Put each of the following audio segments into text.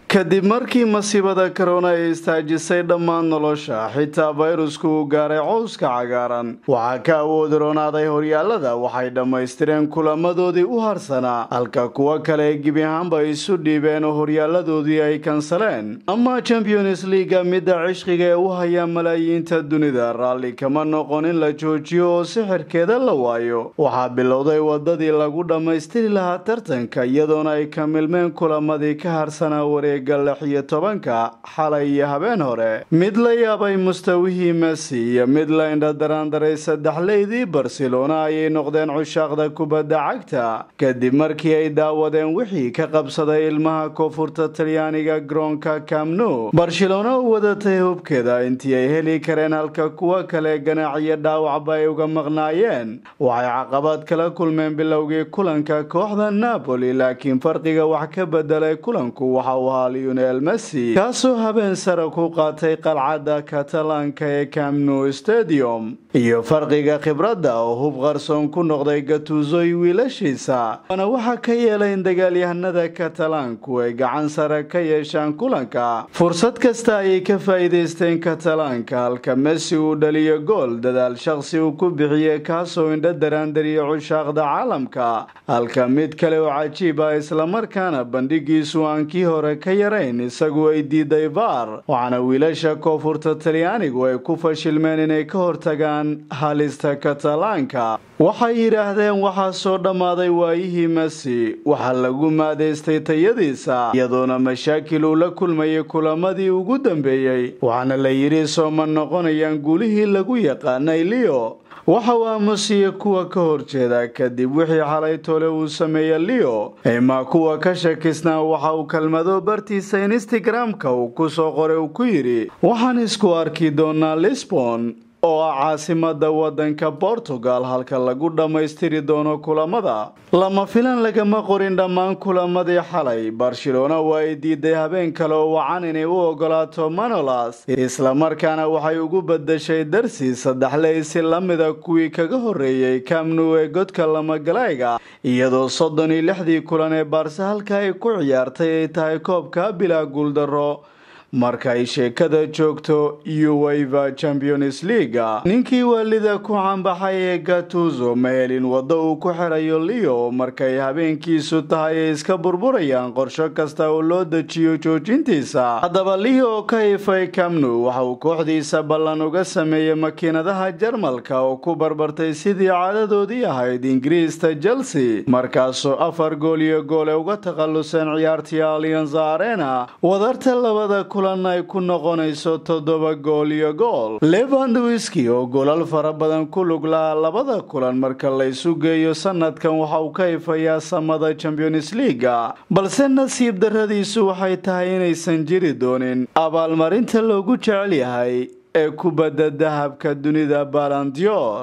kadib markii masiibada korona ay istaajisay dhammaan nolosha xitaa fayrusku uu gaaray cowska cagaaran waxaa ka awood roonaaday horyaalada waxay dhammaystireen kulamadoodii u harsanaa halka kuwo kale gebi ahaanba isu dhiibeen oo horyaaladoodii ay kansaleen ama champions leaga midda cishqiga ee u haya malaayiinta dunida raalli kama noqon in la joojiyo oo sixirkeeda la waayo waxaa bilowday wadadii lagu dhammaystiri lahaa tartanka iyadoona ay ka milmeen kulamadii ka harsanaa wareeg lix iyo tobanka xalay iyo habeen hore mid la yaabay mustawihii messi iyo mid la indhadaraandaray saddexleydii barcelona ayay noqdeen cushaaqda kubadda cagta kadib markii ay daawadeen wixii ka qabsaday ilmaha koonfurta talyaaniga garoonka camnu barcelona u wadatay hubkeeda intii ay heli kareen halka kuwo kale ganaaciyo dhaawacba ay uga maqnaayeen waxay caqabad kala kulmeen bilowgii kulanka kooxda napoli laakiin farqiga wax ka bedelay kulanku waxa uu ahaa lionel messi kaasoo habeen sare ku qaatay qalcadda katalaanka ee camnu stadium iyo farqiga khibradda oo hub qarsoon ku noqday gatuusoy wiilashiisa waana waxaa ka yeelay in dagaalyahanada katalaanku ay gacan sare ka yeeshaan kulanka fursad kasta ayay ka faa'iidaysteen katalaanka halka messi uu dhaliyo gool dadaal shaqsi uu ku bixiyey kaasoo indho daraandariya cushaaqda caalamka halka mid kale oo cajiib ah islamarkaana bandhigiisu aan kii hore ka yarayn isagu ay diiday vaar waxaana wiilasha koonfurta talyaanigu ay ku fashilmeen inay ka hortagaan halista katalaanka waxay yidhaahdeen waxaa soo dhammaaday waayihii messi waxaa lagu maadaystay tayadiisa iyadoona mashaakil uu la kulmayay kulamadii ugu dambeeyey waxaana la yidhi sooma noqonayaan guulihii lagu yaqaanay leo waxa uu aamusiya kuwa ka horjeeda kadib wixii xalay tole uu sameeyey leo imaa kuwa ka shakisnaa waxa uu kelmado bartiisa instagram-ka uu ku soo qoray uu ku yidhi waxaan isku arki doonaa lisbon oo ah caasimada wadanka portugal halka lagu dhammaystiri doono kulamada lama filan lagama qorin dhammaan kulamadii xalay barcelona waa ay diiday habeen kale oo wacan inay u ogolaato manolas islamarkaana waxay ugu badashay darsi saddexley si lamida kuwii kaga horeeyey camnu ee godka lamagalayga iyadoo soddon iyo lixdii kulan ee baarse halka ay ku ciyaartay ay tahay koobka bilaa guuldaro marka ay sheekada joogto uweva champions leaga ninkii waalida ku cambaxay ee gatuzo ma helin waddo uu ku xirayo leo markay habeenkiisu tahay ay iska burburayaan qorsho kasta oo loo dejiyo joojintiisa haddaba leo ka ifay camnu waxa uu kooxdiisa ballan uga sameeyey makiinadaha jarmalka oo ku barbartay sidii caadadoodii ahayd ingiriista chelsea markaasoo afar gool iyo gool ay uga takhaluseen ciyaartii alianza arena wadarta labada kulan ay ku noqonayso toddoba gool iyo gool levandwiski oo goolal fara badan ku lug lahaa labada kulan marka la isu geeyo sanadkan waxa uu ka ifayaa samada champions leaga balse nasiib darradiisu waxay tahay inaysan jiri doonin abaalmarinta loogu jecel yahay ee kubadda dahabka dunida balandior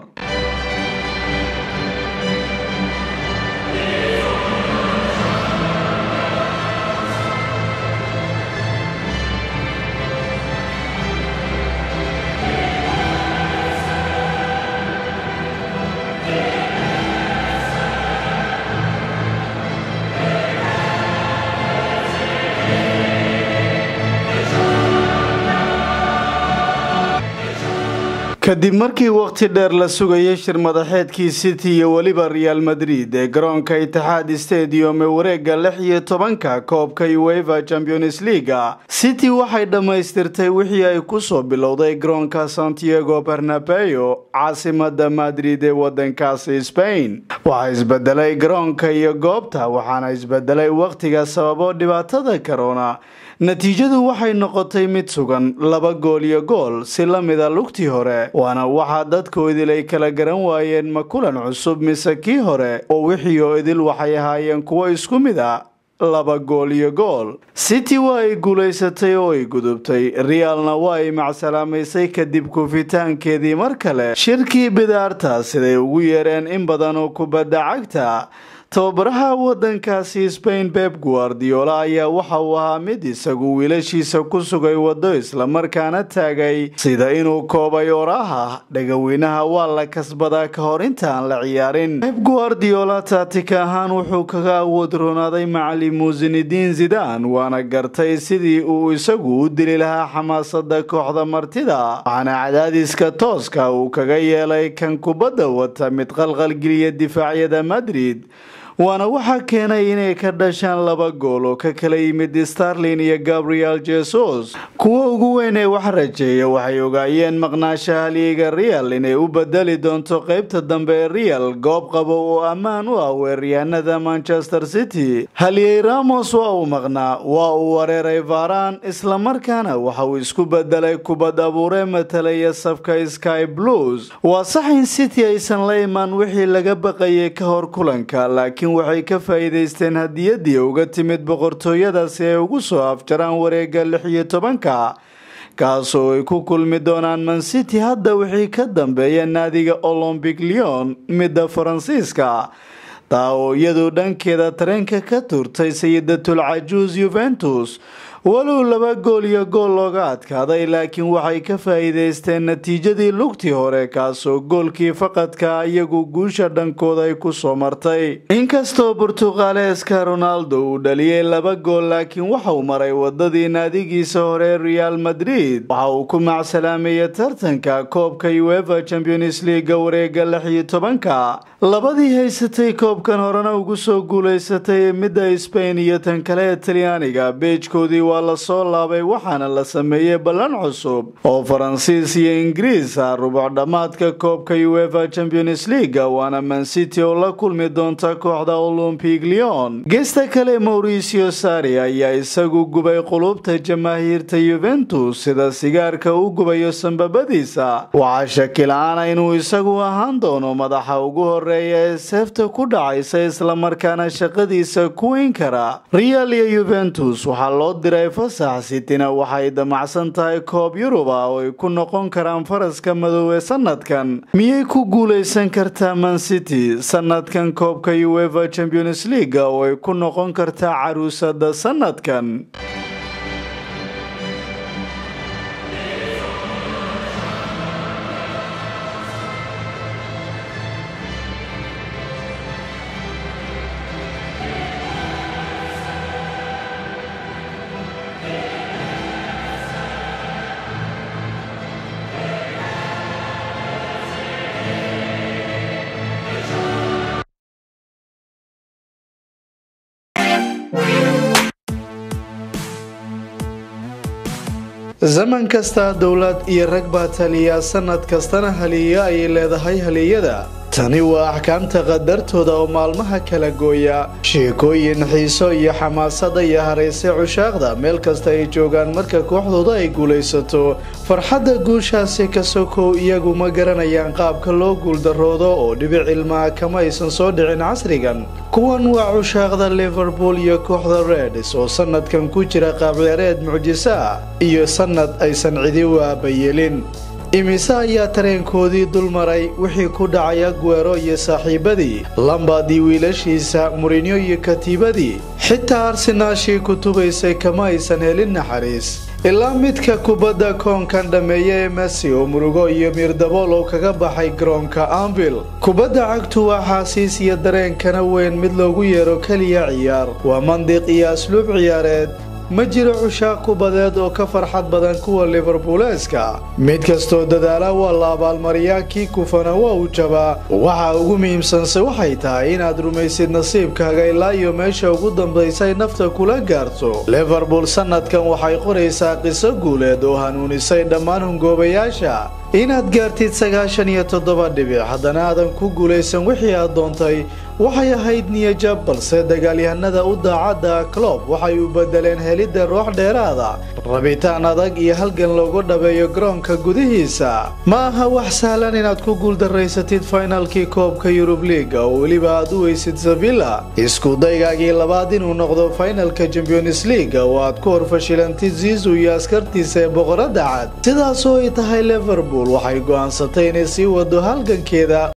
kadib markii waqti dheer la sugayay shir madaxeedkii city iyo weliba real madrid ee garoonka itixaad stadium ee wareega lix iyo tobanka koobka ueva champions leaga city waxay dhammaystirtay wixii ay kusoo bilowday garoonka santiago bernabeo caasimada madrid ee wadankaasi spain waxaa isbedelay garoonka iyo goobta waxaana isbedelay waqtiga sababo dhibaatada corona natiijadu waxay noqotay mid sugan laba gool iyo gool si la mida lugtii hore waana waxaa dadku idil ay kala garan waayeen ma kulan cusub mise kii hore oo wixii oo idil waxay ahaayeen kuwo isku mid a laba gool iyo gool city waa ay guulaysatay oo ay gudubtay realna waa ay macsalaamaysay kadib kufitaankeedii mar kale shirkii bidaarta siday ugu yeereen in badan oo kubadda cagta tababaraha wadankaasi spain beb guardiola ayaa waxa uu ahaa mid isagu wiilashiisa ku sugay waddo islamarkaana taagay sida inuu koobay oraha dhagaweynaha waa la kasbadaa ka hor intaan la ciyaarin beb guardiola taatika ahaan wuxuu kaga awood roonaaday macalimu zinediin zidan waana gartay sidii uu isagu u dili lahaa xamaasada kooxda martida waxaana cadaadiska tooska uu kaga yeelay kan kubadda wata mid qalqalgeliya difaacyada madrid waana waxaa keenay inay ka dhashaan laba gool oo ka kala yimid starlin iyo gabriel jesus kuwa ugu weyn ee wax rajeeya waxay ogaayeen maqnaashaha haliyeyga real inay u bedeli doonto qeybta dambe ee real goob qabo oo ammaan u ah weeryahanada manchester city haliyey ramos waa uu maqnaa waa uu wareeray varan islamarkaana waxa uu isku bedelay kubad abuure matalaya safka sky blues waa sax in city aysan la imaan wixii laga baqayay ka hor kulanka laakiin waxay ka faa'iidaysteen hadiyadii uga timid boqortooyada si ay ugu soo afjaraan wareega lix iyo tobanka kaasoo ay ku kulmi doonaan mancity hadda wixii ka dambeeya naadiga olombic leon midda faransiiska taa oo iyadu dhankeeda tareenka ka turtay sayidatul cajuus yuventus walow laba gool iyo gool looga adkaaday laakiin waxay ka faa'iidaysteen natiijadii lugtii hore kaasoo goolkii faqadka iyagu guusha dhankooda ay ku soo martay inkastoo burtuqaaleeska ronaldo uu dhaliyey laba gool laakiin waxauu maray wadadii naadigiisa hore real madrid waxa uu ku macsalaameyey tartanka koobka uefa champions leaga wareega lix iyo tobanka labadii haysatay koobkan horena ugu soo guulaysatay midda spain iyo tan kale ee talyaaniga beejkoodii waa lasoo laabay waxaana la sameeyey ballan cusub oo faransiis iyo ingiriis ah rubuc dhammaadka koobka uefa champions leaga waana mancity oo la kulmi doonta kooxda olompic leon geesta kale mauricio sari ayaa isagu gubay qulubta jamaahiirta yuventus sida sigaarka u gubayo sambabadiisa waxaa shakila-aana inuu isagu ahaan doono madaxa ugu horeeya ee seefta ku dhacaysa islamarkaana shaqadiisa ku weyn kara real iyo yuventus waxaa loo diray fasax sitina waxay damacsan tahay koob yurub ah oo ay ku noqon karaan faraska madoobe sanadkan miyay ku guulaysan kartaa mancity sanadkan koobka uefa champions leaga oo ay ku noqon kartaa caruusada sanadkan zaman kasta dowlad iyo rag baa taliya sanad kastana haliya ayay leedahay haliyada tani waa axkaamta qadartooda oo maalmaha kala gooya sheekooyin xiiso iyo xamaasada iyo harayse cushaaqda meel kasta ay joogaan marka kooxdooda ay guulaysato farxadda guushaasi ka sokow iyagu ma garanayaan qaabka loo guuldaroodo oo dhibic ilmaha kama aysan soo dhicin casrigan kuwan waa cushaaqda liverpool iyo kooxda reds oo sanadkan ku jira qaabciyaareed mucjiso ah iyo sanad aysan cidi waabayeelin imise ayaa tareenkoodii dul maray wixii ku dhacay aguero iyo saaxiibadii lambadii wiilashiisa murinyo iyo katiibadii xitaa arsenaashii kutubaysay kama aysan helin naxariis ilaa midka kubadda koonkan dhammeeya ee messi oo murugo iyo miirdabool oo kaga baxay garoonka ambil kubadda cagtu waa xaasiis iyo dareenkana weyn mid loogu yeero keliya ciyaar waa mandiq iyo asluub ciyaareed ma jiro cushaaq kubadeed oo ka farxad badan kuwa liverbuuleeska mid kastoo dadaala waa la abaalmariyaa kii kufana waa uu jabaa waxa ugu muhiimsanse waxay tahay inaad rumaysid nasiibkaaga ilaa iyo meesha ugu dambaysay nafta kula gaarto liverpool sanadkan waxay qoraysaa qiso guuleed oo hanuunisay dhammaan hungoobayaasha inaad gaartid sagaashan iyo toddoba dhibic haddana aadan ku guulaysan wixii aad doontay waxay ahayd niyajab balse dagaalyahanada u daacadda clob waxay u bedeleen helidda roox dheeraada rabitaan adag iyo halgan loogu dhabeeyo garoonka gudihiisa ma aha wax sahlan inaad ku guuldaraysatid fainalkii koobka yurub liiga oo weliba aad u weysid sevilla isku daygaagii labaad inuu noqdo fainalka champions leaga oo aad ku horfashilantid zizu iyo askartiisa ee boqoradda cad sidaasoo ay tahay liverpool waxay go'aansatay inay sii wado halgankeeda